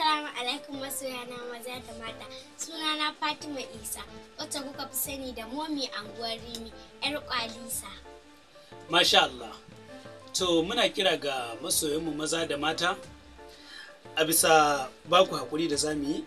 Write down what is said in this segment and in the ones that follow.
Assalamu alaikum masoyana maza da mata. Sunana Fatima Isa, wacce kuka fi sani da Momi Anguwar Rimi, 'yar kwalisa. Masha Allah. To muna kira ga masoyanmu maza da mata a bisa baku haƙuri da zamu yi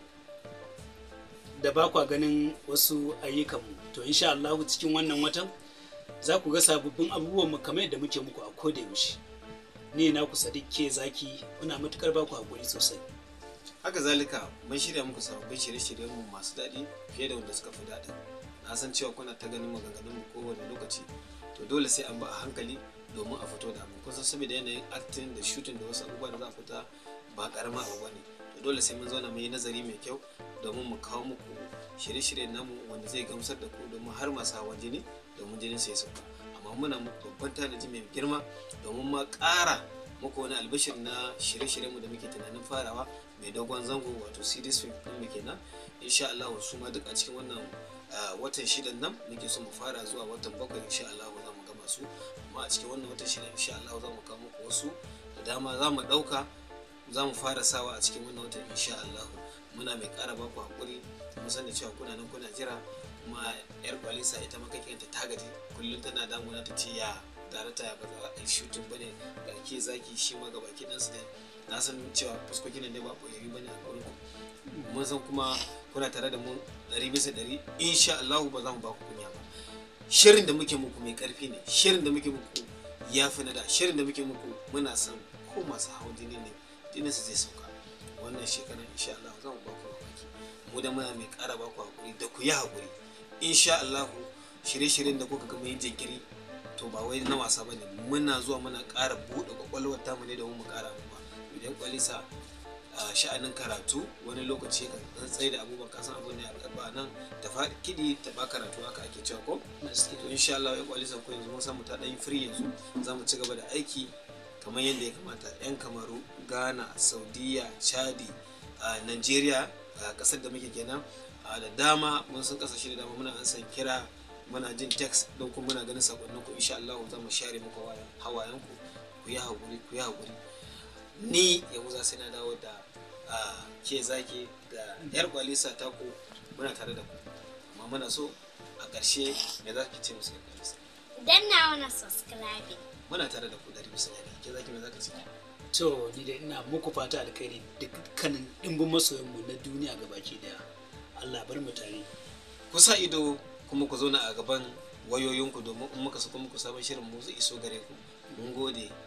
da baku ganin wasu ayyukanmu. To insha Allah cikin wannan watan za ku ga sababbin abubuwan mu kamar yadda muke muku a koda yaushe. Ni na ku Sadiq ke zaki muna matukar baku haƙuri sosai. haka zalika mun shirya muku sababbin shirye-shiryen mu masu daɗi fiye da wanda suka fi daɗi na san cewa kuna ta ganin maganganun mu kowane lokaci to dole sai an ba a hankali domin a fito da abu kusan saboda yanayin acting da shooting da wasu abubuwa da za a fita ba karama abu bane to dole sai mun zauna mu yi nazari mai kyau domin mu kawo muku shirye-shiryen namu wanda zai gamsar da ku domin har masu hawan jini domin jinin su ya sauka amma muna muku babban tanaji mai girma domin ma ƙara muku wani albishir na shirye-shiryen mu da muke tunanin farawa mai dogon zango wato series film din mu kenan insha Allah su ma duk a cikin wannan watan shidan nan muke so mu fara zuwa watan bakwai insha Allah za mu gama su amma a cikin wannan watan shidan insha Allah za mu kawo muku wasu da dama za mu ɗauka za mu fara sawa a cikin wannan watan insha Allah muna mai ƙara ba ku haƙuri mu sani cewa kuna nan kuna jira kuma yar kwalisa ita ma kake ta gaji kullum tana damuna ta ce ya tare ta ba za a yi shooting bane ga ke zaki shi ma ga baki ɗansu da na san cewa fuskokin ne ba koyayyu bane a gurin ku mun san kuma kuna tare da mu ɗari bisa ɗari insha Allah ba za mu ba ku kunya ba shirin da muke muku mai ƙarfi ne shirin da muke muku ya fi na da shirin da muke muku muna san ko masu hawan jini ne jinin su zai sauka wannan shekarar insha Allah za mu ba ku mamaki mu da muna mai ƙara ba ku hakuri da ku yi hakuri insha Allah shirye-shiryen da kuka ga mai jinkiri to ba wai na wasa bane muna zuwa muna ƙara buɗe kwakwalwar tamu ne domin mu ƙara ba idan kwalisa a sha'anin karatu wani lokaci ka tsaye da abubuwan kasan abu ne a ba nan ta faɗi kiɗi ta ba karatu haka ake cewa ko to insha Allah ya kwalisa ko yanzu mun samu ta ɗan free yanzu za mu ci gaba da aiki kamar yadda ya kamata yan kamaru ghana saudiya chadi a nigeria a ƙasar da muke kenan da dama mun san ƙasashe da dama muna an san kira muna jin text don kuma muna ganin sakonnin ku insha Allah za mu share muku hawayen ku ku yi haƙuri ku yi haƙuri ni yanzu za sai na dawo da ke zaki da yar kwalisa ta ku muna tare da ku amma muna so a ƙarshe me za ki ce musu yar kwalisa Danna wani subscribe. muna tare da ku ɗari bisa ɗari ke zaki me za ka ce To ni da ina muku fata alkhairi dukkanin ɗimbin masoyanmu na duniya gabaki daya. Allah bar mu tare. ku sa ido kuma ku zauna a gaban wayoyinku domin in muka sako muku sabon shirin mu zai iso gare ku mun gode